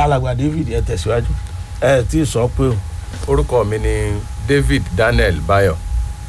alàgbà david ẹ tẹ̀síwájú ẹ tí ì sọ pé o orúkọ mi ni david daniel bayo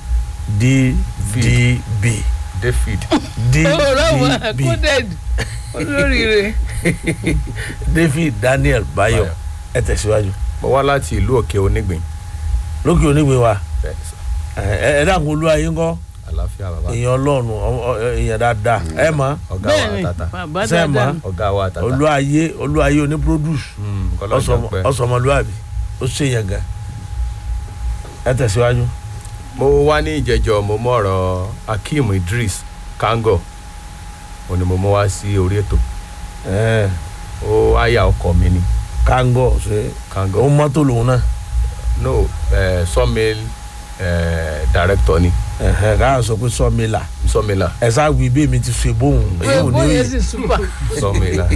ddb david ọlọ́wọ́ ddb coded olóríire. david daniel bayo Bayo. ẹ tẹ̀síwájú mo wá láti ìlú òkè onígbìn lókè onígbè wa bẹ́ẹ̀ ni sà ẹ ẹ dàgbọn olú ayé ńkọ́ àlàáfíà bàbá èèyàn ọlọ́run ọ- ọ- èèyàn dáadáa ẹ mọ̀ ọ̀gá wa bẹ́ẹ̀ni tata bàbá Ṣé ẹ dáadáa mọ̀? ọ̀gá wa tata olú ayé olú ayé oní produce Mm, kọ́lọ́jọ́ pẹ́. ọsọmọlúwàbí ó ṣe yẹn gan ẹ tẹ̀síwájú mo wá ní ìjẹjọ mo mú ọ̀rọ̀ akeem idris kango ó ní mo mú wá sí orí ètò ẹ ó àyà ọkọ mi ni kángọ ṣe kango ó mọ́tò lòun náà no eh, sawmill eh, director ni ẹ̀hẹ̀, káà sọ pé sọ́mìlà sawmiller ẹ sáà wí bí èmi ti ṣe bóun èyí ò ní bóyá rí sì super. sawmiller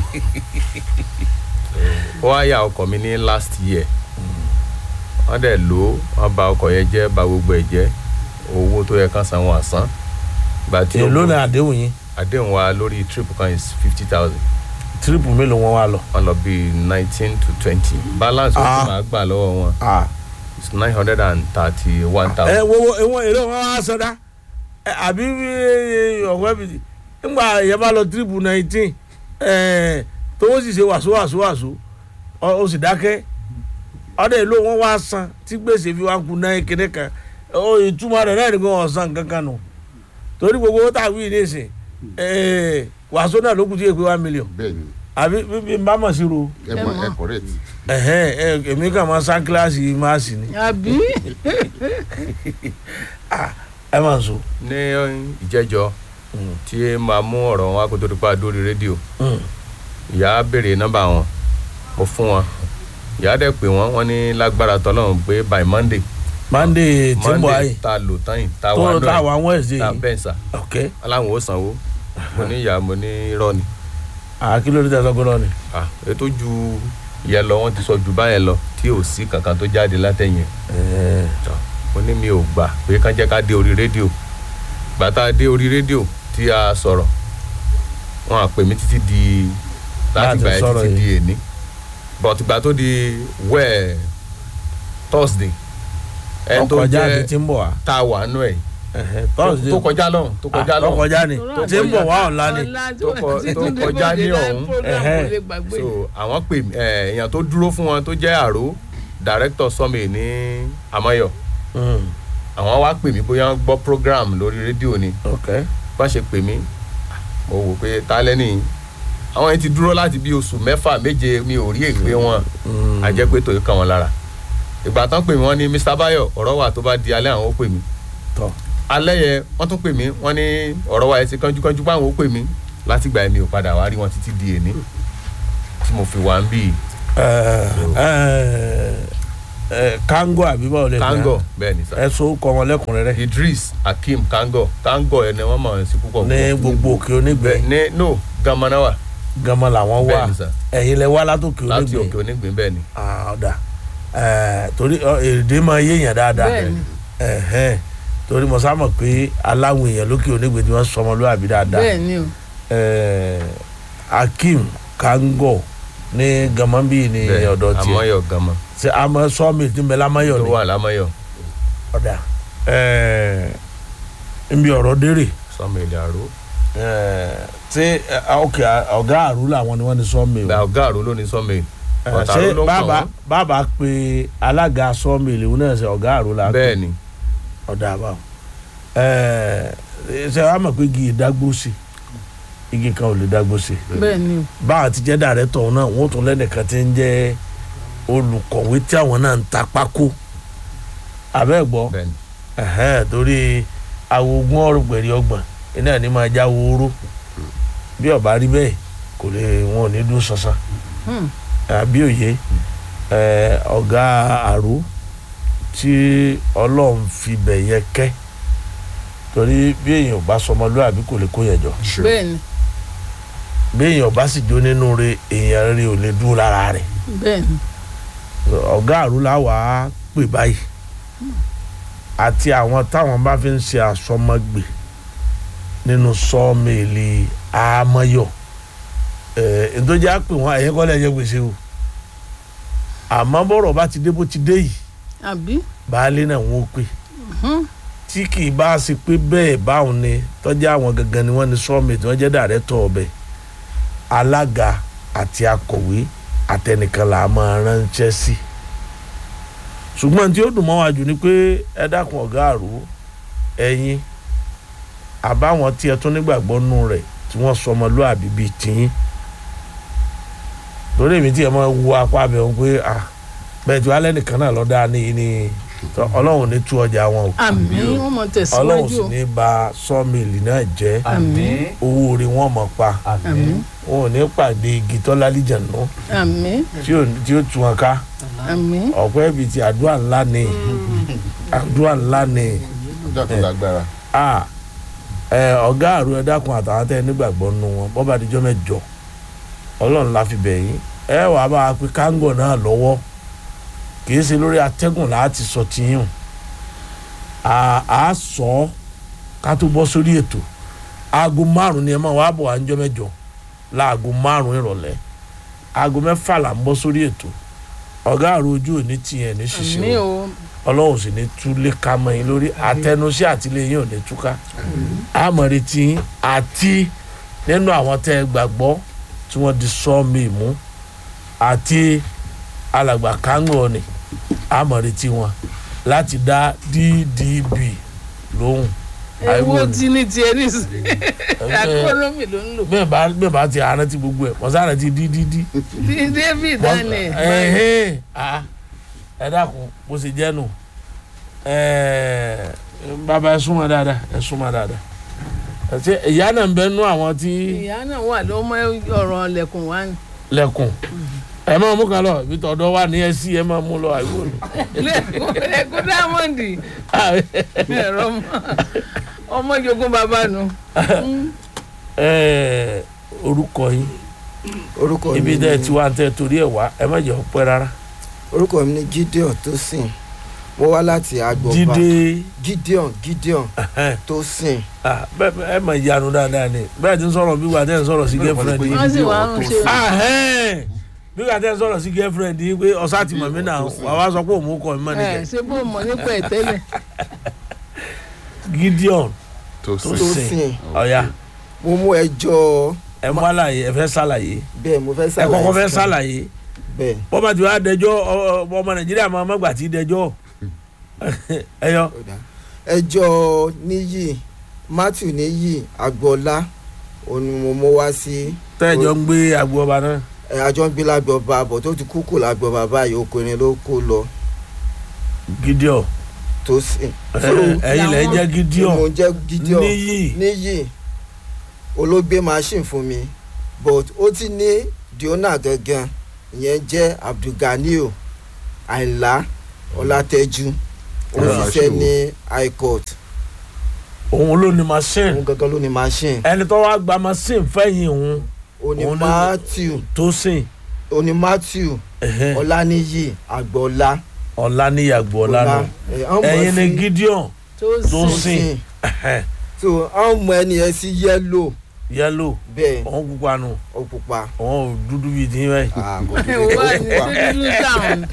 ó àyà ọkọ mi ní last year wọ́n dẹ̀ lò ó wọ́n bà ọkọ̀ yẹn jẹ́ bà gbogbo ẹ̀ jẹ́ owó tó yẹ kán san wọn àsán gbà tí ó èló ní àdéhùn yín àdéhùn wa lórí trip kan is fifty thousand tírípù mélòó wọn wá lọ. wọn lọ bíi nineteen to twenty balance owó Ah. tí màá gbà lọ́wọ́ wọn Ah. is nine hundred and thirty one ẹ thousand. wo wo ìwọ̀n èrè wọn wá sọdá ẹ, àbí ọ̀wẹ́ bi ńgbà yẹn bá lọ tírípù nineteen tó sì ṣe wàsó wàsó wàsó ó sì dákẹ́ ọdẹ ìlú wọn wá san tí gbèsè fi wá kú náà kéde kan ó ìtumọ̀ rẹ̀ náà nìkan ọ̀sán kankan nù torí gbogbo owó tá a wí nísìn ẹ, wàsó náà ló kù tí èpè one million bẹ́ẹ̀ni àbí bí bí n bá mọ̀ sí ro ẹ mọ ẹ correct ẹ̀hẹ́n, ẹ, èmi kàn máa sá kíláàsì máàsì ni àbí ẹ máa ń so. ní ìjẹ́jọ́ tí màá mú ọ̀rọ̀ wọn wá kó tó di pa dórí rédíò Mm. ìyá béèrè nọ́mbà wọn mo fún wọn ìyá dẹ̀ pé wọ́n wọ́n ní lágbára tọ́lọ́run pé by monday monday tí ń bọ̀ monday ayé ta lò tán yìí ta wà tó náà táwa wednesday ta yìí bẹ́ẹ̀ sà ok aláwọn ò sanwó mo ní ìyá mo ní irọ́ ni àkìlódé tẹsán gbọdọ ni. ah ètò ju ìyẹn lọ wọ́n ti sọ ju báyẹn lọ tí ò sí kankan tó jáde látẹ̀yìn tọ́ mo ní mi ò gbà pé kán jẹ́ ká dé orí rédíò gbà tá a dé orí rédíò tí a sọ̀rọ̀ wọn à pè mí títí di láti Láti gbà yẹn sọ̀rọ̀ títí yìí. di èní but gbà tó di wẹ́ẹ̀ thursday ẹni tó ọkọjá jẹ́ àti tí ń bọ̀ wá. tá a wà nú ẹ̀ thursday tó kọjá lọ́hùn tó kọjá tó lọ́hùn kọjá ni tí ń bọ̀ wá ọ̀la ni. tó kọ- tó kọjá ní ọ̀hún. Ẹ̀hẹ́. so àwọn pè mí ẹ, èèyàn tó dúró fún wọn tó jẹ́ àró director sọmi ní amayọ Mm, àwọn wá pè mí bóyá wọ́n gbọ́ program lórí rédíò ni ok bá ṣe pè mí mo wò pé ta lẹ́nì àwọn yẹn ti dúró láti bí oṣù mẹ́fà méje mi ò rí èpè wọn Mm, àjẹ́ pé tòun kàn wọ́n lára ìgbà tán pè mí wọ́n ní mr bayo ọ̀rọ̀ wa tó bá di alẹ́ àwọn ó pè mí tọ alẹ́ yẹn wọ́n tún pè mí wọ́n ní ọ̀rọ̀ wa yẹn ti kánjúkánjú báwọn ó pè mí láti gbà mí ò padà wá rí wọn títí di èní tí mo fi wá ń bì í kango àbí báwo lè kango bẹ́ẹ̀ ni sá ẹ so kọ wọn lẹ́kùnrẹ́rẹ́ idris akeem kango kango ẹ̀ ni wọ́n mọ̀ ẹ́ sí púpọ̀ ní púpọ̀. gbogbo òkè onígbẹ bẹ́ẹ̀ ní no gamanawa gama làwọn wà bẹ́ẹ̀ ni sá ẹ̀yin lẹ wá látòkè láti onígbẹ òkè onígbìn bẹ́ẹ̀ ni Ah, ọ̀dà Eh, torí ọ, èdè máa yéèyàn dáadáa Bẹ́ẹ̀ni. Ẹ̀hẹ́n. torí mo sá mọ̀ pé aláwọ̀ èèyàn lókè onígbè tí wọ́n sọmọlúwàbí dáadáa bẹ́ẹ̀ ni o Eh, akeem kango ní gamambi ní bẹ́ẹ̀ ọ̀dọ̀ tiẹ̀ amayọ gama ṣe àmọ́ sọ́ọ̀mì tí ń bẹ lámáyọ̀ tó ni wà lámayọ ọ̀dà nbí ọ̀rọ̀ dérè sọmọ ilẹ̀ àró Eh, ṣé eh, ok ọ̀gá àrú làwọn ni wọ́n ní sọ́ọ̀mì o bẹ́ẹ̀ ọ̀gá àró ló ní sọmọ ilẹ̀ Eh, ọ̀tà ṣé àró ló ń kàn bàbá wọ́n bàbá pe alága sọ́ọ̀mì ìlú náà ṣe ọ̀gá àrú la bẹ́ẹ̀ ni ọ̀dà àbáwọ̀ ṣe wàá mọ̀ pé igi ìdágbó sí igi kan ò lè dágbó sí bẹ́ẹ̀ ni o báwọn ti jẹ́ dàrẹ́tọ̀ náà wọ́n tún lẹ́nìkan ti ń jẹ́ olùkọ̀wé tí àwọn náà ń ta pákó abẹ́ gbọ́ bẹ́ẹ̀ ni ẹ̀hẹ́n, torí awogun ọ̀rùpẹ̀rì ọgbọ̀n iná ní máa já wóró bí ọba rí bẹ́ẹ̀ kò lè wọn ò ní dún sánsan Hmm. àbí òye ẹ̀, ọ̀gá àrò tí ọlọ́run fi bẹ̀ yẹn kẹ́ torí bí èèyàn ò bá sọmọlúwàbí kò lè kó yẹn jọ sure bẹ́ẹ̀ ni bí èèyàn ò bá sì jó nínú rẹ̀ èèyàn rẹ̀ ò lè dúró lára rẹ̀ bẹ́ẹ̀ ni ọ̀gá àrùlá wà á pè báyìí àti àwọn táwọn bá fi ń ṣe àsọmọgbè nínú sọ́ọ̀mẹ̀lì àmọ́yọ̀ ẹ̀ ǹtọ́jà pè wọ́n ẹ̀yìn kọ́lẹ̀ ẹ̀yẹ gbèsè o àmọ́ bọ́rọ̀ bá ti dé bó ti dé yìí àbí baálé náà wọ́n ó pè tí kì í bá ṣe pé bẹ́ẹ̀ báwọn ni tọ́jú àwọn gangan ni wọ́n ní sọ́ọ̀mì tí wọ́n jẹ́ dàrẹ́tọ̀ ọbẹ̀ alága àti akọ̀wé àtẹnìkan là á máa ránṣẹ́ sí ṣùgbọ́n tí ó dùn mọ́ wa jù ni pé ẹ dákun ọ̀gá àrò ẹ̀yin àbáwọn tí ẹ tún nígbàgbọ́ nù rẹ̀ tí wọ́n sọ ọmọlúàbí bíi tiyín torí èmi tí ẹ máa wo apá mi wọn pé ah bẹ́ẹ̀ tí wàá lẹ́nìkan náà lọ́ọ́ dáa ní ní tọ́ ọlọ́run ní tú ọjà wọn o àmì wọn mọ ọlọ́run tẹ̀síwájú sì o ní ba sọ́ọ̀mìlì náà jẹ́ Àmín. owó orí wọn mọ̀ pa àmì wọn ò ní pàdé igi tọ́lá lìjànú àmì tí ò tí ó tu wọn ká àmì ọ̀pẹ́ ibi tí àdúrà ńlá ni àdúrà ńlá ni ọjọ́ tó lágbára. a ẹ ọ̀gá àrùn ẹ dákun àtàwọn tẹ́ ẹ nígbàgbọ́ nù wọn bọ́ba àdìjọ́ mẹ́jọ ọlọ́run la fi bẹ̀ yín ẹ wàá bá a pe kángò náà lọ́wọ́ kì í ṣe lórí atẹ́gùn láti sọ tiyín a a sọ ọ́ ká tó bọ́ sórí ètò aago márùn ni ẹ máa wá bọ̀ wá níjọ́ mẹ́jọ láago márùn ìrọ̀lẹ́ aago mẹ́fà là ń bọ́ sórí ètò ọ̀gá àrùn ojú ò ní tiyẹn ní àmì ṣiṣẹ́ o o ọlọ́run sì ní túlé ká mọ́ yín lórí àtẹnusí àtìlẹ́yìn ò ní túká àmọ̀rètí yín àti nínú àwọn tẹ́ ẹ gbàgbọ́ tí wọ́n di sọ́ọ̀mì mú àti alàgbà kángbọ̀ ni àmọ̀rètí wọn láti dá DDB lóhùn ewu àìwò ni. tí ní tiẹ̀ ní sí akọ́nọ́mì ló ń lò bẹ́ẹ̀ bá bẹ́ẹ̀ bá ti àrántí gbogbo ẹ̀ wọ́n sáré ti DDD. bí david daniel ẹ̀hìn ah, ẹ dákun bó ṣe jẹ́ nù ẹ̀ẹ́, bàbá ẹ súnmọ́ dáadáa ẹ súnmọ́ dáadáa àti ìyá náà ń bẹ nú àwọn tí ìyá náà wà ló mọ ọ̀rọ̀ lẹ̀kùn wá ní lẹ́kùn ẹ máa mú kan lọ ibi tọ̀dọ̀ wà ní ẹsí ẹ máa mú lọ àìwò ni. lẹ̀kùn lẹ̀kùn dámọ̀ndì ẹ̀rọ mọ́ ọmọ jogún bàbá nu Ẹ̀ẹ́, orúkọ yín orúkọ ibi mi tẹ́ ẹ ni ti wá tẹ́ ẹ torí ẹ̀ wá ẹ má jẹ́ ọpẹ́ rárá orúkọ mi ni Gideon Tosin mo wá láti agbọba jíde Gideon Gideon ẹ̀hẹ́n, Tosin ah, bẹ́ẹ̀ bẹ́ẹ̀ ẹ máa yanu dáadáa ni bẹ́ẹ̀ ti ń sọ̀rọ̀ bí wà tẹ́ ẹ ń sọ̀rọ̀ sí girlfriend yín wọ́n sì wá ń ṣe ahẹ́n bí wà tẹ́ ẹ ń sọ̀rọ̀ sí girlfriend yín pé ọ̀sá ti mọ̀ mí náà wà wá sọ pé òun kọ́ mi mọ́ ẹ̀ nìkẹ́ ṣé bó mọ̀ nípa ẹ̀ tẹ́lẹ̀ Gideon tó tó sìn. sìn Tosin ọ̀ya mo mú ẹjọ́ ẹ mú àlàyé ẹ fẹ́ ṣàlàyé bẹ́ẹ̀ mo fẹ́ ẹ ṣàlàyé kọ́kọ́ fẹ́ fún- ṣàlàyé bẹ́ẹ̀ bọ́ba tí wàá dẹjọ́ ọ- ọ- ọmọ Nàìjíríà máa má gbà tí dẹjọ́ ẹ yọ ó dáa. ẹjọ́ níyì Matthew níyì agboola òun ni mo mú wá sí tẹ́ẹ̀jọ́ ń gbé agbo ọba náà ẹ, àjọ ń gbé lágbọba àbọ̀ tó ti kú kù lágbọba báyìí okòrin ló kó lọ Gideon Tosin ẹ- ẹ̀yin lẹ́ ń jẹ́ Gideon mo jẹ́ Gideon níyì níyì olóògbé machine fún mi but ó ti ní diona gangan ìyẹn jẹ́ abdulganiu àìlá ọlátẹ́jú ó ń Ọlá ṣiṣẹ́ ṣe ní high court òun ló ní machine òun gangan ló ní machine ẹni tó wá gba machine fẹ́yìn òun ó ní Òun ló- matthew tó sìn ó ní matthew ẹ̀hẹ́n, ọláníyì àgbọ̀ọ́lá ọ̀làníyàgbọ́ ọ̀lànà ẹ̀, wọ́n mọ̀ ẹ̀yin ni sí Gideon tó tó sìn sìn ẹ̀hẹ́n, so wọ́n mọ ẹni yẹn sí yẹ́lò yẹ́lò bẹ́ẹ̀ òun pupa nù ó pupa òun ò dúdú bíi tí báyìí Ah, kò dúdú, wà ó ní pupa. dúdú táwọn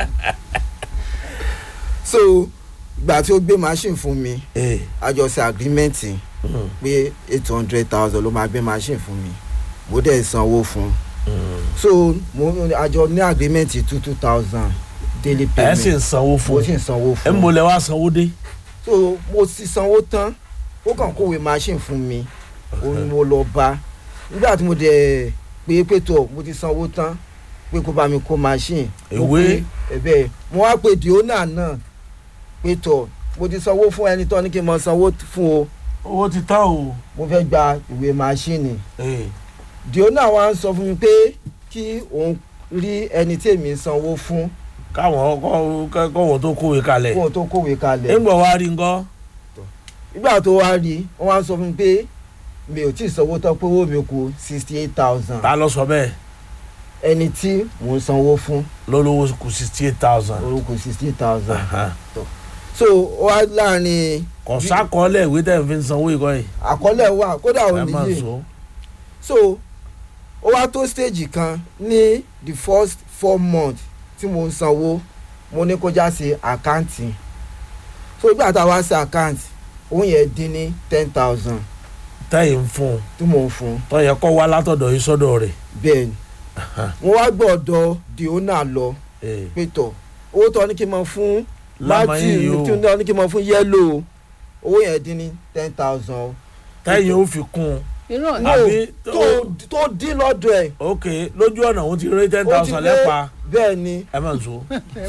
so ìgbà tí ó gbé machine fún mi ee àjọṣe agreement mm, pé eight hundred thousand ló máa gbé machine fún mi mo dẹ̀ sanwó fún un mm. so mo àjọ ní agreement two two thousand daily ẹ payment sì ń sanwó mo fún sì ń sanwó ẹ fún ń bolẹ̀ wá sanwó dé so mo sì sanwó tán ó kàn kówé machine fún mi òun ni mo lọ bá nígbà tí mo dẹ̀ pé pétọ̀ mo ti sanwó tán pé kó bá mi kó machine mo Ìwé? pé ẹ̀bẹ̀ mo wá pé diona náà pétọ̀ mo ti sanwó fún ẹni tó ní kí n mọ sanwó fún o owó ti tán o mo fẹ́ gba ìwé machine ee diona wa ń sọ fún mi pé kí òun rí ẹni tí èmi ń sanwó fún káwọn kọ́ kọ́wọ́ tó kówé kalẹ̀ kóun tó kówé kalẹ̀ ńgbọ̀ wá rí nǹkan nígbà tó wá rí wọ́n wá ń sọ fún mi pé mi ò tí ì sanwó tán pé owó mi kù sixty eight thousand ta ló sọ bẹ́ẹ̀ ẹni tí mò ń sanwó fún lólówó kù sixty eight thousand orúkọ sixty eight thousand so ó wá láàrin kò sákọọ́lẹ̀ ìwé tẹ̀ ń fi sanwó ìkọ́ yìí àkọọ́lẹ̀ wà kódà ò ẹ máa níyè sọ so ó wá tó stage kan ní the first four months tí mo ń sanwó mo ní kó já sí àkáǹtì so ìgbà tá a wá sí àkáǹtì owó yẹn dín ní ten thousand tẹ́yìn ń fún un tí mò ń fún un tó yẹ kó wá látọ̀dọ̀ yìí sọ́dọ̀ rẹ̀ bẹ́ẹ̀ ni mo wá gbọ́dọ̀ di owner lọ Eh, pé tọ̀ owó tó ní kí n mọ fún lámàyín yìí matthew o tí ó ní kí n mọ fún yellow owó yẹn dín ní ten thousand tẹ́yìn ó fi kún un irọ́ No, àbí tó tó dín lọ́dọ̀ ẹ̀ ok lójú ọ̀nà òun ti rí ten ó ti thousand lé lẹ́pa bẹ́ẹ̀ ni ẹ mọ̀ nsọ.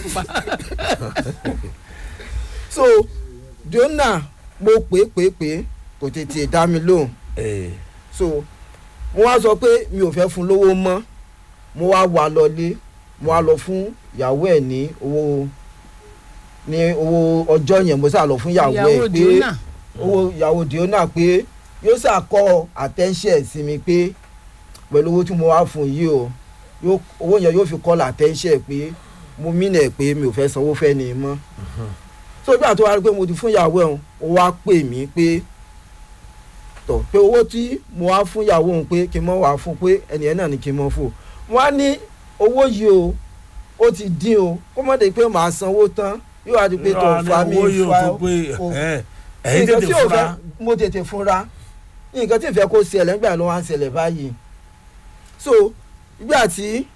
so di owner mo pè é pè é pè é kò tètè dá mi lóhùn Eh, so mo wá sọ pé mi ò fẹ́ fún lówó mọ́ mo wá wà lọlé mo wá lọ fún ìyàwó ẹ̀ ní owó ní owó ọjọ́ yẹn mo sá lọ fún ìyàwó ìyàwó ẹ̀ pé diona owó ìyàwó diona pé yóò ṣàkọ attention sí mi pé pẹ̀lú owó tí mo wá fún yìí o yóò- owó yẹn yóò fi call attention pé mo mìnà ẹ̀ pé mi ò fẹ́ sanwó fẹ́ ni mọ́ so ìgbà tó wá rí pé mo ti fún ìyàwó ẹ̀ ó wá pè mí pé tọ̀ pé owó tí mo wá fún ìyàwó òun pé kí n mọ̀ wá fún pé ẹnìyẹn náà ni kí n mọ̀ fún wọn á ní owó yìí o ó ti dín o kó mọ̀ dé pé màá sanwó tán yóò wá di pé tó fa mi owó yóò fa tó pé o- ẹ, ẹ̀yin nǹkan tètè tí ò fura fẹ́ mo tètè fúnra nǹkan tí ìfẹ́ kó ṣẹlẹ̀ nígbà ló wá ń ṣẹlẹ̀ báyìí so ìgbà tí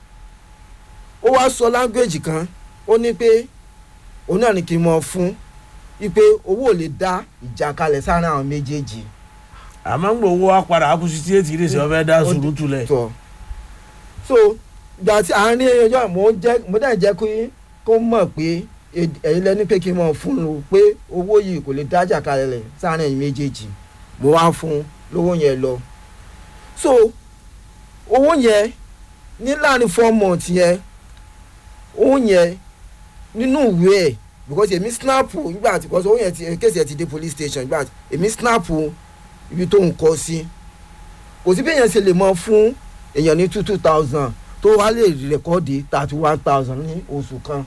ó wá sọ láńgbèjì kan ó ní pé òun náà ni kí n mọ fún wípé owó ò lè dá ìjà kalẹ̀ sáárín àwọn méjèèjì àmọ́ ń gbọ́ owó wa padà kú sí tí ètí ìrèsì ọbẹ̀ dá Ó di- sùúrù tulẹ̀ tọ̀ so ìgbà tí àárín ọjọ́ mo ń jẹ́ mo dẹ̀ jẹ́ kí kó mọ̀ pé ed- ẹ̀yin lẹ́ni pé kí n mọ̀ fún un pé owó yìí kò lè dájà kalẹ̀ lẹ̀ sáárín ẹ̀yin méjèèjì mo wá fún un lówó yẹn lọ so owó yẹn ní láàrin four months yẹn owó yẹn nínú ìwé ẹ̀ because èmi snap nígbà tí because owó yẹn ti kéèsì ẹ̀ ti dé police station nígbà tí èmi snap ibi tó ń kọ sí kò sí bí èèyàn ṣe lè mọ fún èèyàn ní two two thousand tó wá lè rẹ̀kọ́ọ̀dì thirty one thousand ní oṣù kan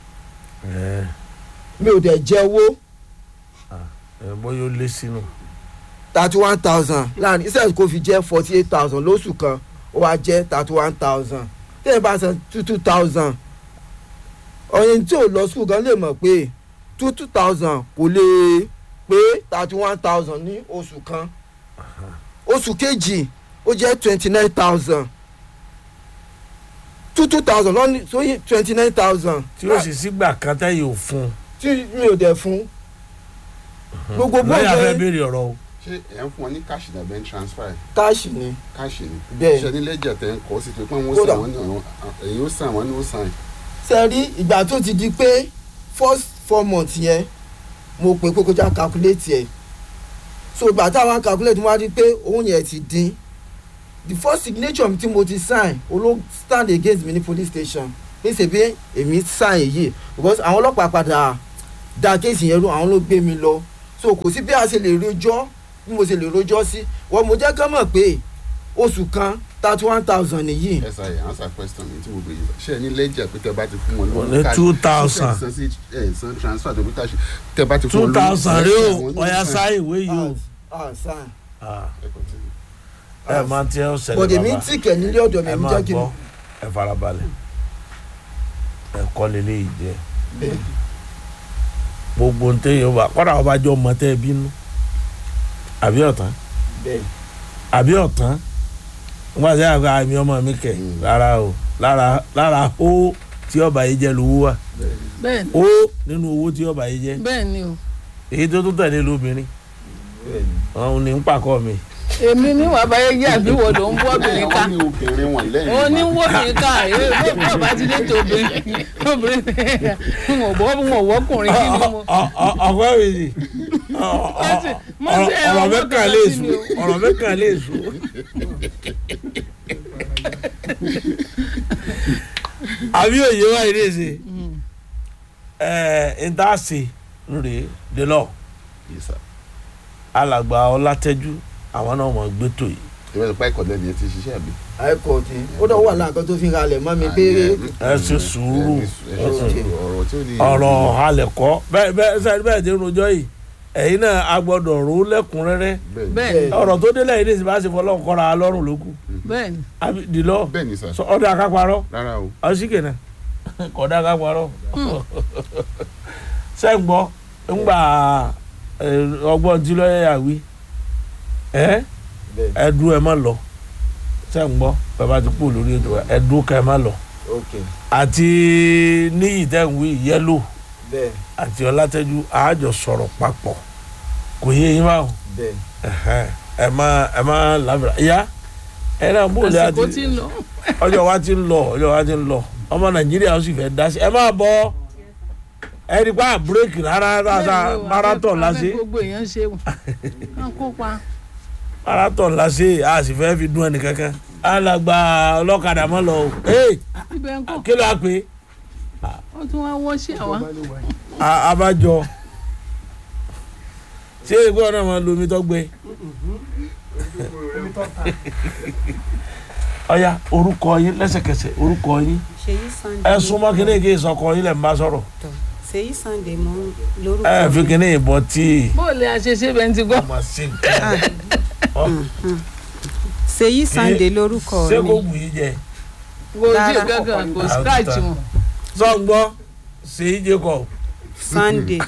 ẹ mi ò dẹ̀ jẹ́ owó ẹ bóyá ó lé sínú thirty one thousand láàrin iṣẹ́ kò fi jẹ́ forty eight thousand lóṣù kan ó wá jẹ́ thirty one thousand tẹ́yìn bá san two two thousand ọ̀yìn tí ò lọ sùkúl gan lè mọ̀ pé two two thousand kò lè pé thirty one thousand ní oṣù kan oṣù kejì ó jẹ́ twenty nine thousand two two thousand lọ́ní sóyè twenty nine thousand tí ó sì sígbà kan tẹ́yìn ò fún un tí mi ò dẹ̀ fún gbogbo lọ́yà fẹ́ bóyá béèrè ọ̀rọ̀ o ṣé ẹ̀ ń fún wọn ní káàṣì náà bẹ́ẹ̀ ń transfer káàṣì ni káàṣì ni Bẹ́ẹ̀. ṣe ní lẹ́jà tẹ̀ ń kọ́ sí pé wọ́n Kódà. sàn wọ́n ní àwọn èyí ó sàn wọ́n ní ó sàn ṣe rí ìgbà tó ti di pé first four months yẹn mo pè pé kó já calculate ẹ̀ so ìgbà táwọn calculate wá rí pé owó yẹn ti dín the first signature mi tí mo ti sign olo stand against me ní police station ní ṣèbí èmi sign yìí because àwọn ọlọ́pàá padà dá kéèsì yẹn rú àwọn ló gbé mi lọ so kò sí bí a ṣe lè rojọ́ bí mo ṣe lè rojọ́ sí wọ́n mo jẹ́ kán mọ̀ pé oṣù kan thirty one thousand nìyí ẹ ṣàyẹ answer question mi tí mo bèrè ṣe ní lẹ́jà pé tẹ bá ti fún wọn Wọ́n ní 2,000. ṣe sí ẹ san transfer tó bí káàṣì tẹ bá ti fún two wọn thousand rí o àwọn ní ọ̀yà ó sàn. sáyé ìwé yìí o ah ah sign Ah, Ẹ continue. ẹ máa tiẹ̀ ó ṣẹlẹ̀ bọ̀dẹ̀ mi bàbá tì kẹ̀ nílé ọ̀dọ̀ mi ẹ mi máa jẹ́ kí n gbọ́ ẹ farabalẹ̀ ẹ kọ́ lélẹ́yìí jẹ́ bẹ́ẹ̀ gbogbo ntẹ yóò bá kọ́dà ọba jọ mọ tẹ́ ẹ bínú àbí ọ̀tán bẹ́ẹ̀ àbí ọ̀tán wọ́n ṣe àgbà àmì ọmọ mi kẹ̀ Mm. rárá o lára lára ó tí ọba yìí jẹ́ lówó wà bẹ́ẹ̀ ni ó nínú owó tí ọba yìí jẹ́ bẹ́ẹ̀ ni o èyí tó tún tẹ̀lé lóbìnrin bẹ́ẹ̀ ni. òun ní ń pàkọ́ mi èmi ní wàá báyé jẹ́ àbí wọ́n ló ń bọ́ obìnrin ká wọ́n ní obìnrin wọn lẹ́yìn ó ní wọ́n obìnrin ká èyí ló bọ́ bá ti dé tó obìnrin obìnrin n ò bọ́ n ò wọ́kùnrin kí ni mo. ọ̀pẹ́ mi ni mo ṣe ẹ̀rọ ọ̀rọ̀ mẹ́kàn lè mọ́kànlá sí sùn mi o. ọ̀rọ̀ mẹ́kàn lè sùn. àbí òye wa yìí lè ṣe ẹ̀ ń tá a ṣe lórí délọ́ Yes, sir. alàgbà ọlátẹ́jú àwọn náà mọ̀ gbé tó yìí ìwé ìpá ìkọ̀lẹ́ ni ẹ ti ṣiṣẹ́ àbí. àìkọ́ tí ó dọ̀ wà láǹkan tó fi ra lẹ̀ mọ́ mi pé ẹ ṣe sùúrù ẹ ṣe sùúrù ọ̀rọ̀ tí ó ní. ọ̀rọ̀ halẹ̀kọ́ bẹ́ẹ̀ bẹ́ẹ̀ sẹ́ni bẹ́ẹ̀ ti ń rojọ́ yìí ẹ̀yin náà a gbọ́dọ̀ rò ó lẹ́kùnrẹ́rẹ́ bẹ́ẹ̀ ni ọ̀rọ̀ tó délẹ̀ yìí ní ìsìn bá ṣe fọlọ́run kọ́ra lọ́rùn lókù bẹ́ẹ̀ ni àbí dìlọ́ bẹ́ẹ̀ ni sà ọdẹ akáparọ́ rárá o ọsíkè náà kọ̀dá ká parọ́ sẹ́ǹgbọ́ ńgbà ọgbọ́n tí lọ́yẹ̀ yà wí ẹ́ bẹ́ẹ̀ ẹ̀dùn ẹ̀ má lọ sẹ́ǹgbọ́ bàbá ti kú lórí ètò wa ẹ̀dùn ká ẹ̀ má lọ ok àti níyì tẹ̀wé yẹ́lò bẹ́ẹ̀ àti ọlátẹ́jú àájọ sọ̀rọ̀ papọ̀ kò yé yín báwọn bẹ́ẹ̀ ẹ̀hẹ́n, ẹ má ẹ má lábìrà ìyá ẹ náà bó lè àsìkò àti tí ń lọ. ọjọ́ wa ti ń lọ ọjọ́ wa ti ń lọ ọmọ nàìjíríà ó sì fẹ́ dá sí ẹ máa bọ̀ ẹ rí pa búrẹ́kì rárá rárá Bẹ́ẹ̀ni o, marathon afẹ́- lásì afẹ́ gbogbo èèyàn ṣe wò. kán kópa. marathon lásì a sì fẹ́ fi dún ẹnì kankan alàgbà ọlọ́kadà mọ́ lọ o ee ibẹ̀ ń kọ́ kí ló á pè é ó tún wá wọ́ sí àwa. A- abájọ ṣé ìgbọ́ náà máa lo omi tó gbé ọ̀ya orúkọ yín lẹ́sẹ̀kẹsẹ̀ orúkọ yín ṣèyí sunday ẹ súnmọ́ kíní kí ìsọkọ yín lẹ̀ ń bá sọ̀rọ̀ ṣèyí sunday mo lórúkọ ẹ fi kíní ìbọn tíì. bó o lè àṣeṣe bẹ́ẹ̀ ti gbọ́. ọmọ sí nǹkan ṣèyí sunday lórúkọ ṣé kò mi wù yín jẹ kò sí Rárá. kankan kò Ah, scratch ó ti wọn. sọgbọ ṣèyí jacob sunday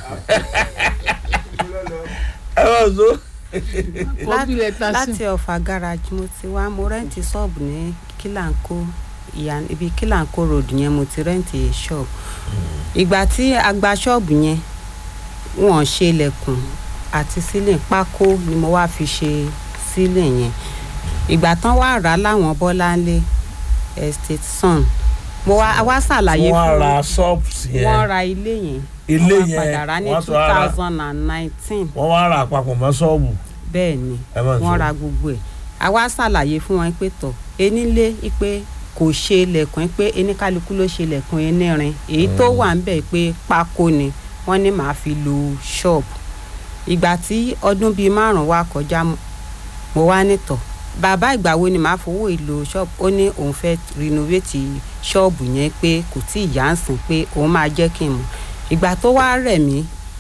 ẹ bá so kọ́bílẹ̀ tán sí. láti ọ̀fà garage mo ti wá mo rẹ́ǹtì ṣọ́ọ̀bù ní kílàńkó ìyá ibi kílàńkó road yẹn mo ti rẹ́ǹtì ṣọ́ọ̀bù ìgbà tí a gba ṣọ́ọ̀bù yẹn wọ́n ṣe ilẹ̀kùn àti sílẹ̀ pákó ni mo wá fi ṣe sílẹ̀ yẹn ìgbà tán wá rà á láwọn bọ́láńlé estate sun mo wá a wá ṣàlàyé wọn fún ra wọn shops wọ́n yẹn ra ilé yẹn ilé wọ́n yẹn padà rà ní wọ́n two tún ra thousand and nineteen wọ́n wá ra àpapọ̀ mọ́ ṣọ́ọ̀bù bẹ́ẹ̀ ni ẹ má wọ́n sọ ra gbogbo ẹ̀ a wá ṣàlàyé fún wọn pé tọ̀ enílé pé kò ṣe ilẹ̀kùn pé eníkálukú ló ṣe ilẹ̀kùn enírin èyí tó wà ń bẹ̀ pé pákó ni wọ́n ní màá fi lo ṣọ́ọ̀bù ìgbà tí ọdún bíi márùn-ún wá kọjá mo- mo wá nítọ̀ bàbá ìgbà wo ni màá fowó ìlò ṣọ́ọ̀bù ó ní òun fẹ́ rinovate ṣọ́ọ̀bù yẹn pé kò tí ì yá ń sìn pé òun máa jẹ́ kí n mọ̀ ìgbà tó wá rẹ̀ mí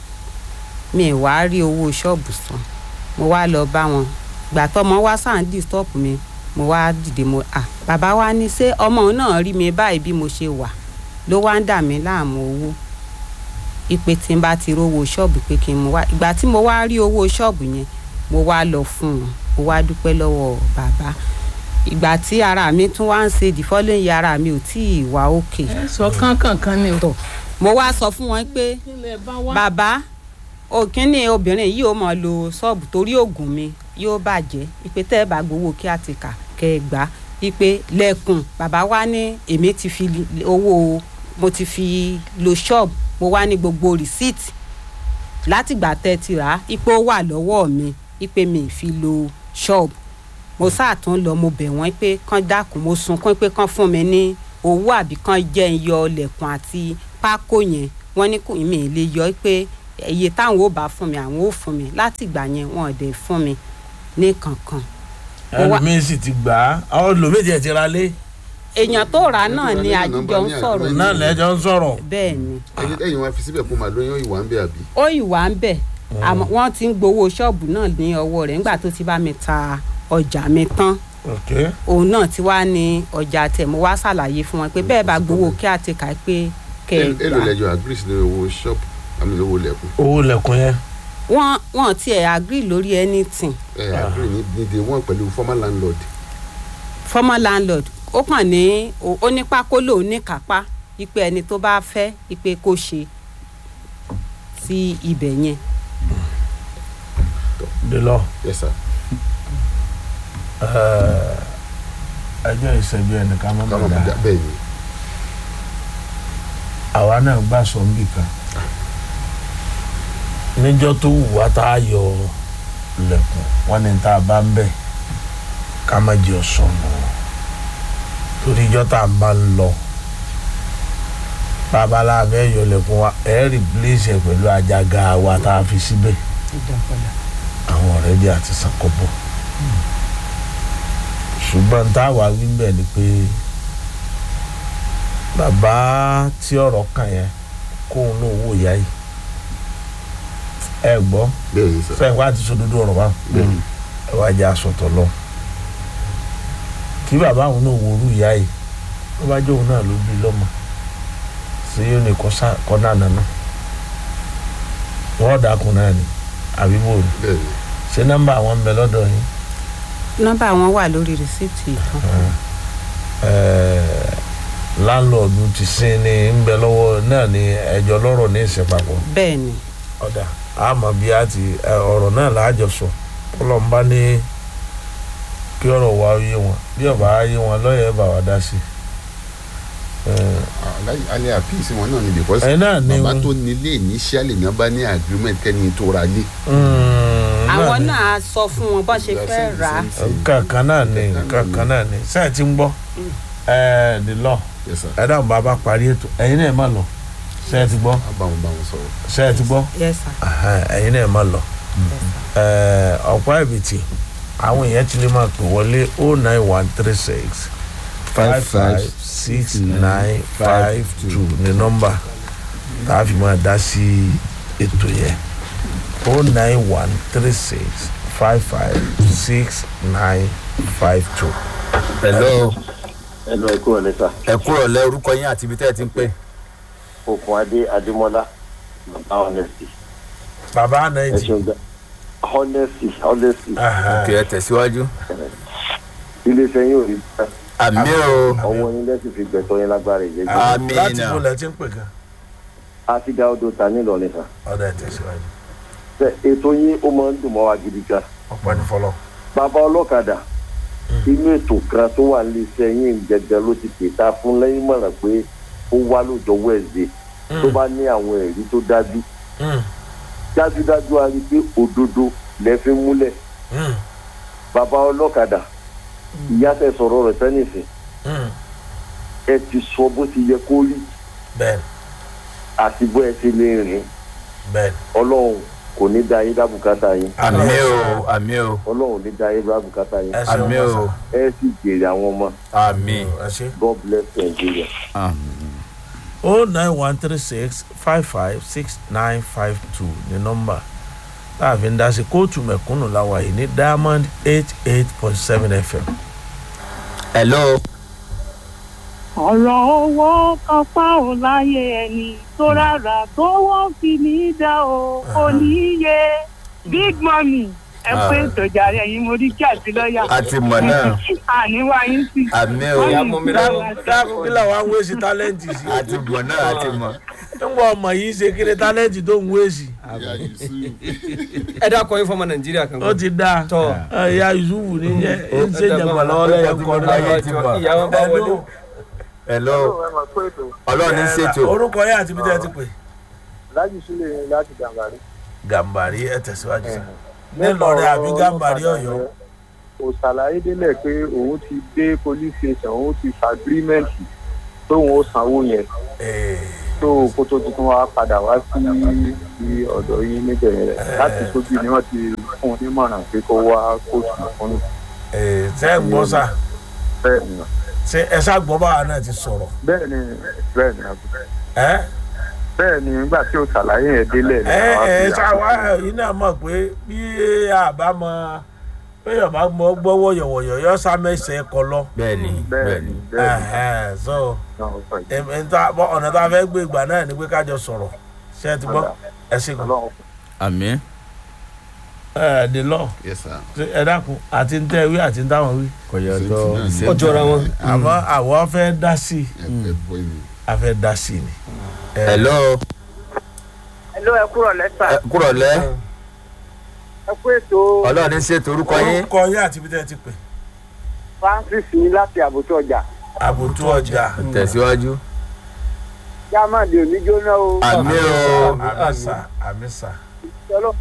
mi ì wá rí owó ṣọ́ọ̀bù san mo wá lọ bá wọn ìgbà tọmọ wá sáà ń disturb mi mo wá dìde mo à bàbá wa ní ṣé ọmọ òun náà rí mi báyìí bí mo ṣe wà ló wá ń dà mí láàmú owó ipe tí n bá ti rówó ṣọ́ọ̀bù pé kí n mú wá ìgbà tí mo wá rí owó ṣọ́ọ̀bù yẹn mo wá lọ fún wọn mo wá dúpẹ́ lọ́wọ́ bàbá ìgbà tí ara mi tún wá ń ṣe the following year ara mi ò tí ì wá òkè ẹ sọ kánkànkan ni o. mo wá sọ fún wọn pé ilẹ̀ bá wá. bàbá òkínní obìnrin yìí ó mọ lo ṣọ́ọ̀bù torí oògùn mi yóò bàjẹ́ ìpè tẹ́ ẹ bá gbowó kí á ti kà kẹ́ ẹ gbà ìpè lẹ́kùn bàbá wa ní èmi ti fi li- owó mo ti fi lo ṣọ́ọ̀bù mo wá ní gbogbo rìsíìtì látìgbà tẹ́ ẹ ti rà á ìpè ó wà lọ́wọ́ mi ìpè mi ì fi lo ṣọ́ọ̀bù mo sáà tún lọ mo bẹ̀ wọ́n pé kán dákun mo sunkún pé kán fún mi ní owó àbí kán jẹ́ ń yọ lẹ̀kùn àti pákó yẹn wọ́n ní kò mí lè yọ pé iye táwọn ò bá fún mi àwọn ò fún mi láti ìgbà yẹn wọn ò dẹ̀ fún mi ní kankan. Mo wá- ẹlòmíín sì ti gbà á àwọn ẹlòmíín tiẹ̀ ti ra lé èèyàn tó rà á náà ni àjíjọ ń sọ̀rọ̀ náà lẹ́jọ́ ń sọ̀rọ̀ bẹ́ẹ̀ ni ẹyin ẹyin wọn fi síbẹ̀ kó máa lóyún ìwà ń bẹ àbí. ó ìwà ń bẹ̀ àmọ́ wọ́n ti ń gbowó ṣọ́ọ̀bù náà ní ọwọ́ rẹ̀ nígbà tó ti bá mi ta ọjà mi tán ok òun náà ti wá ní ọjà tẹ̀ mo wá ṣàlàyé fún wọn pé bẹ́ẹ̀ bá gbowó kí á ti kà á pé kẹ́ ẹ èlò gbà lẹjọ agree sí lórí owó ṣọ́ọ̀bù àmì owó lẹ̀kùn owó lẹ̀kùn yẹn wọ́n wọ́n tiẹ̀ agree lórí anything ẹ agree ní ní day one pẹ̀lú former landlord. former landlord ó kàn ní ó ó ní pákó lòun ní kápá ipe ẹni tó bá fẹ́ ipe kó ṣe sí ibẹ̀ yẹn dè lọ yes sir ẹjọ́ ìṣẹ́jú ẹnìkan mọ́ káwọn mọ́ máa dáa dá bẹ́ẹ̀ ni àwa náà gbà sọ níbì kan níjọ́ tó wù wá tá a yọ lẹ̀kùn wọn ní tá a bá ń bẹ̀ ká má jẹ́ ọ̀sọ̀nù torí ìjọ́ tá a bá ń lọ babalá abẹ́ yọ lẹ̀kùn wa ẹ̀ rìpléṣì ẹ̀ pẹ̀lú àjàgà wa tá a fi síbẹ̀ àwọn ọ̀rẹ́ bí àti sàkóbọ̀ ṣùgbọ́n táwa wí ń bẹ̀ ni pé bàbá tí ọ̀rọ̀ kàn yẹn kóun náà wò yá yìí ẹ gbọ́ bẹ́ẹ̀ ni sir sẹ́yìn wá ti sòdodo ọ̀rọ̀ wa bẹ́ẹ̀ ni ẹ wá jẹ́ asọ̀tọ̀ lọ kí bàbá òun náà wòrú ìyá yìí tó bá jẹ́ òun náà ló bí lọ́mọ sí yóò ní kọ́ náà nànà wọ́n dàkún náà ni àbí bò ní bẹ́ẹ̀ ni ṣé nọ́mbà àwọn ń bẹ lọ́dọ̀ yín nọ́mbà wọn wà lórí rìsíìtì ìtàn láńlọ́ọ̀dù ti sin ní ń bẹ lọ́wọ́ náà ni ẹjọ́ lọ́rọ̀ ní ìsìnpapọ̀ bẹ́ẹ̀ ni ọ̀dà àmọ́ bí a ti ẹ, ọ̀rọ̀ náà láàjọ sọ ọlọ́mùbá ní kí ọ̀rọ̀ wa yé wọn bí ọba yé wọn lọ́yẹ̀ bá wa dá sí aláì- alẹ́ àpíìsì wọn náà ni because ẹ̀yin náà ní bàbá tó nílé initially ní wọ́n bá ní agreement kẹ́ni tó ra lé. àwọn náà sọ fún wọn bọ́n ṣe fẹ́ rà á kankan náà ni kankan náà ni sẹ́ẹ̀ tí ń gbọ́ ẹ̀ the law Yes, sir. ẹ dáhùn bàbá parí ètò ẹ̀yin náà má lọ sẹ́ẹ̀ ti gbọ́ a bá wọn bá wọn sọ̀rọ̀. sẹ́ẹ̀ ti gbọ́ yes sir Ẹhẹ́n, ẹ̀yin náà má lọ Ẹ̀, ọ̀pọ̀ ẹ̀bìtì àwọn èèyàn ti lè máa pè wọlé o nine one three six five five six nine five two ní nọ́mbà tá a fi máa dá sí ètò yẹn o nine one three six five five six nine five two. hello ẹnu ẹ kúrò lẹ́sà ẹ kúrò lẹ orúkọ yín àti ibi tẹ́ ẹ ti ń pè. okùn adé adémọlá bàbá honesty bàbá ẹ anayi ṣeun gan honesty honesty kì í tẹ̀síwájú. iléeṣẹ́ yín ò rí bá àmì o ọwọ́ yín lẹ́sìn fi gbẹ̀tọ́ yín lágbára ìjẹ́jú Àmín. láti bó lẹ ti ń pè gan àti dá odò ta nílọrin sà ọ̀dà ẹ̀ tẹ̀síwájú Ṣé ètò yín ó máa ń dùn mọ́ wa gidi gan ọ̀pọ̀ ní fọlọ́. bàbá ọlọ́kadà inú ètò kan tó wà níléeṣẹ́ yín gẹ́gẹ́ ló ti pèta fún lẹ́yìn mọ̀ràn pé ó wá lójọ́ wẹ̀ẹ́dẹ̀ tó bá ní àwọn ẹ̀rí tó dájú dájúdájú a rí i pé òdodo lẹ fi ń múlẹ̀ bàbá ọlọ́kadà ìyá tẹ sọ̀rọ̀ rẹ̀ sẹ́nìsìn ẹ ti sọ bó ti yẹ kó rí bẹ́ẹ̀ àti bó ẹ ti lè rìn bẹ́ẹ̀ ọlọ́run kò ní da yín dábùkátà yín àmì o àmì o ọlọ́run ò ní da yín dábùkátà yín ẹ ṣeun àmì o ẹ sì jèrè àwọn ọmọ àmì. ẹ ṣe. god bless nigeria. o nine one three six five five six nine five two ní nọ́mbà láàfin dá sí kóòtù mẹ̀kúnnù láwa yìí ní diamond eight eight point seven fm. hello ọ̀rọ̀ owó kan pa ò láyé ẹni tó rárá tó wọ́n fi ní í dá o kò ní í yé big money ẹ pé ìtọ́jà rẹ̀ yín mo rí kí àti lọ́ọ̀yà a ti mọ̀ náà àníwá yín sí. àmì o dáàbò kí làwọn á ń wéṣì tálẹ́ǹtì sí. a ti mọ̀ náà a ti mọ̀. nígbà ọmọ yìí ṣe kí ni tálẹ́ǹtì tó ń wéṣì. ìyá yusuf ẹ dákọ yín fọmọ nàìjíríà kan. ó ti dáa Tọ́. ẹ̀yà yusufu ní jẹ́ ń ṣe jàmbá lọ́wọ́ lẹ́yìn kọ́ Ayé ti mọ̀. ìyàwó bá wọlé. hello ọlọ́run ní ṣètò orúkọ yẹn àti bí tẹ́ ẹ ti pè. láti sílẹ̀ yín láti gàmbàrí. gàmbàrí ẹ tẹ̀síwájú sí. nílọrin àbí gàmbàrí ọ̀yọ́. kò ṣàlàyé délẹ̀ pé òun ti dé police station òun ti fàgírímẹ̀ntì tóun ó sanwó yẹn Ee, tó kó tó tuntun wá padà wá sí sí ọ̀dọ̀ yín níbẹ̀ yẹn láti sójú ni wọ́n ti fún un nímọ̀ràn pé kó wá kóòtù fún ee, ṣé ẹ gbọ́ sà bẹ́ẹ̀ ni ṣé ẹ ṣá gbọ́ báwa náà ti sọ̀rọ̀. bẹ́ẹ̀ ni bẹ́ẹ̀ ni àbúrò. ẹ́ bẹ́ẹ̀ ni nígbà tí o ṣàlàyé yẹn délẹ̀ ni ẹ àwa ẹ fi ṣáwa àkókò- yìí náà mọ̀ pé bí àbá mọ pé yọ̀bá mọ gbọ́wọ́ yọ̀wọ̀yọ̀ yọ sámẹ́sẹ̀ kọ lọ. bẹ́ẹ̀ni bẹ́ẹ̀ bẹ́ẹ̀ni ni bẹ́ẹ̀ ni Ẹ̀hẹ́n, so náà ó sọ yìí. em- em ta- bọ́ ọ̀nà tá a fẹ́ gbé ìgbà náà ni pé kájọ sọ̀rọ̀ ṣé ẹ ti gbọ́ ẹ sì kọ́. Ọlọ́run àmì ẹ the law yes sir. ṣé ẹ dákun àti ń tẹ́ wí àti ń táwọn wí. kò yọ Same tó thing náà ni. ó jọra wọn. àmọ́ àwọn fẹ́ dá sí i ẹ ẹ bọ ìlú. a fẹ́ dá sí i ni. Ẹ, hello ẹ̀ló ẹ kúrọ̀ lẹ́sà ẹ kúrọ̀ lẹ́ ẹ kú ètò ọlọ́run ní ṣètò orúkọ yín orúkọ yín àti ibi tẹ́ ẹ ti pè. francis ní láti àbùtù ọjà àbùtù ọjà. tẹ̀síwájú jámàdì oníjóná o àmì o àmísà àmísà Ọlọ́run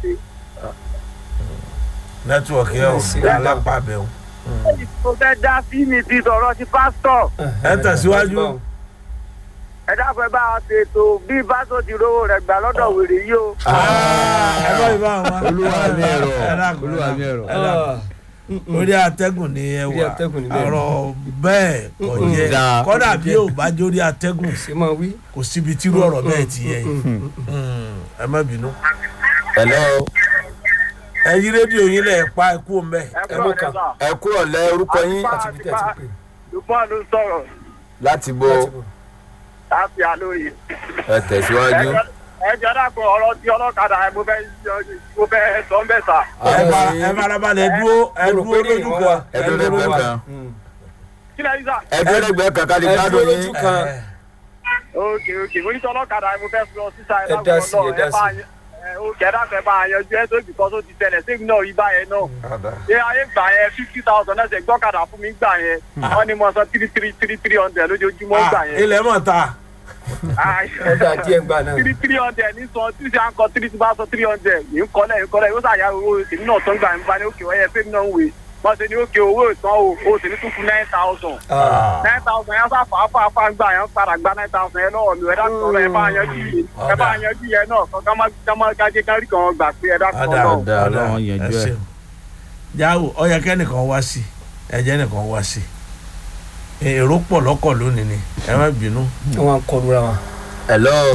nẹ́tíwọ̀kì ẹ̀ ò alápàbẹ̀ o. tó fẹ́ dá sí mi ti sọ̀rọ̀ ti pásítọ̀ ẹ tẹ̀síwájú. ẹ dákun ẹ bá a ṣètò bí pásítọ̀ ti rówó rẹ̀ gbà lọ́dọ̀ wèrè yìí o. ẹ bá yìí bá wọn. olúwa mi ẹ̀rọ ẹ dákun olúwa mi ẹ̀rọ ẹ dákun. orí atẹ́gùn ni ẹ Orí wà atẹ́gùn ni bẹ́ẹ̀. ọ̀rọ̀ bẹ́ẹ̀ kò yẹ Dáa. kọ́dà bí ò bá jórí atẹ́gùn ṣé máa wí. kò síbi tírú ọ̀rọ̀ bẹ́ẹ̀ ti yẹ yìí Mm, ẹ má bínú. hello ẹ yí rédíò yín lẹ̀ pa ẹ kú mbẹ́. ẹ mú kàn. ẹ kúrọ̀ lẹ́ orúkọ yín àti bí tẹ́ ẹ ti pè. lùpọ̀ ló sọ̀rọ̀ láti bo láti bò. láti àlóye. ẹ tẹ̀síwájú. ẹ jẹ́ dàpọ̀ ọ̀rọ̀ tí ọlọ́kadà ẹ mo fẹ́ mo fẹ́ sọ ń bẹ̀ sà. ẹ bá- ẹ farabalẹ̀ dúró ẹ mo rò dúró pé ní lójú ìwọ kan wa. ẹ dúró lẹ́gbẹ̀ẹ́ kan. kí lẹ́yìn sà. ẹ dúró lẹ́gbẹ̀ẹ́ kan ká lè ẹ gbádùn dúró yín. lójú kan. ok ok mo ní tí ọlọ́kadà ẹ mo fẹ́ fi lọ sísá ẹ Ẹ dá sí, ẹ dá sí. ó kẹ́dà fẹ́ bá a yanjú ẹ tó bìkọ́ tó ti tẹ̀lẹ̀ sí náà rí báyẹn náà. ṣé ayé gbà yẹn fifty thousand náà ṣe gbọ́kadà fún mi gbà yẹn wọ́n ní mo sọ three three three three hundred lójoojúmọ́ gbà Ah, yẹn. ilẹ̀ mọ̀ ta ẹ dá díẹ̀ gbà náà. three three hundred ní sọ tí ṣe à ń kọ three tí bá sọ three hundred yìí ń kọ́lẹ̀ yìí ń kọ́lẹ̀ yóò ṣàyà owó èmi náà tó ń gbà ń bá ní òkè ọ̀yẹ́ fẹ́mi náà ń wè wọ́n ṣe ní òkè owó ìtàn o o sì ní tún fún nine thousand nine thousand yẹn sá fà á fà á fà á gbà yẹn padà gba nine thousand yẹn lọ́wọ́ mi ẹ dákun ọ̀rọ̀ ẹ bá yanjú yìí ẹ bá yanjú yẹn náà kọ́ ká má ká má kájé ká rí kan gbà pé ẹ dákun ọ̀dà ọ̀rọ̀. ọ̀dà Ọlọ́run yanjú ẹ̀. jáwó ọyẹ kẹ́nìkan wá sí ẹ̀jẹ̀ nìkan wá sí èrò pọ̀ lọ́kọ̀ lónìí ni ẹ má bínú. wọn kọlu ra wọn. hello.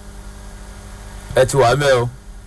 ẹ ti wà mẹ́ o.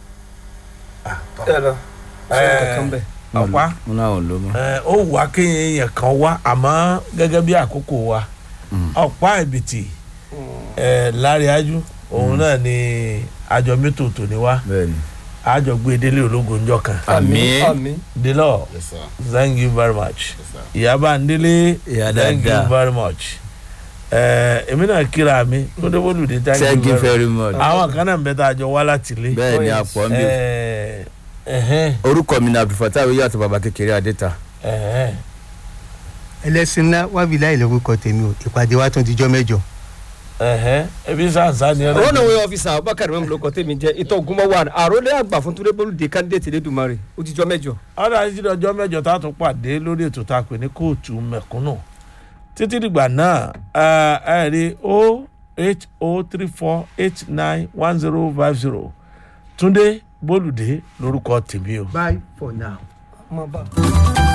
ẹ lọ sọ kankan bẹ. ọ̀pá mo náà ò ló mọ́. ẹ, ó wà kéèyàn èèyàn kan wá àmọ́ gẹ́gẹ́ bí àkókò wa ọ̀pá ìbìtì ẹ̀ láríájú òun náà ni àjọ mẹ́tò tò ní wá bẹ́ẹ̀ni. àjọ gbé délé ológun ńjọ kan àmín. àmín. délọ Yes, sir. thank you very much Yes, sir. ìyábà ndélé Ìyá thank you dáadáa. very much ẹ èmi náà kíra mi tó dé bólúdé thank thank you you very very much. much àwọn kan náà ń bẹ tá a jọ wá láti ilé bẹ́ẹ̀ni àpọ̀ mi. ẹ ẹhẹn orúkọ mi ni abdulfatah awiyu àti baba kékeré adéta. ẹhẹn ẹlẹ́sìn ńlá wábí láì lórúkọ tèmi o ìpàdé wa tún dijọ́ mẹ́jọ. ẹhẹn ebi sàǹsà ni ẹ rọ́nà wẹ́ ọ́fíìsà abubakar mẹ́mu ló kọ́ tèmi jẹ́ ìtọ́ ògúnmọ́ wà àròlé àgbà fún túnbẹ́bọ́lù dé kandidate lẹ́dùnmarè ó ti jọ mẹ́jọ. ọ̀dà títí ọjọ́ mẹ́jọ tá a tún pàdé lórí ètò tá a pè ní kóòtù mẹ̀kúnnù títí dìgbà náà ẹ ẹ rí o eight o three four eight nine one zero five zero túndé bólúdé lórúkọ tèmi o. bye for now. ọmọ bá.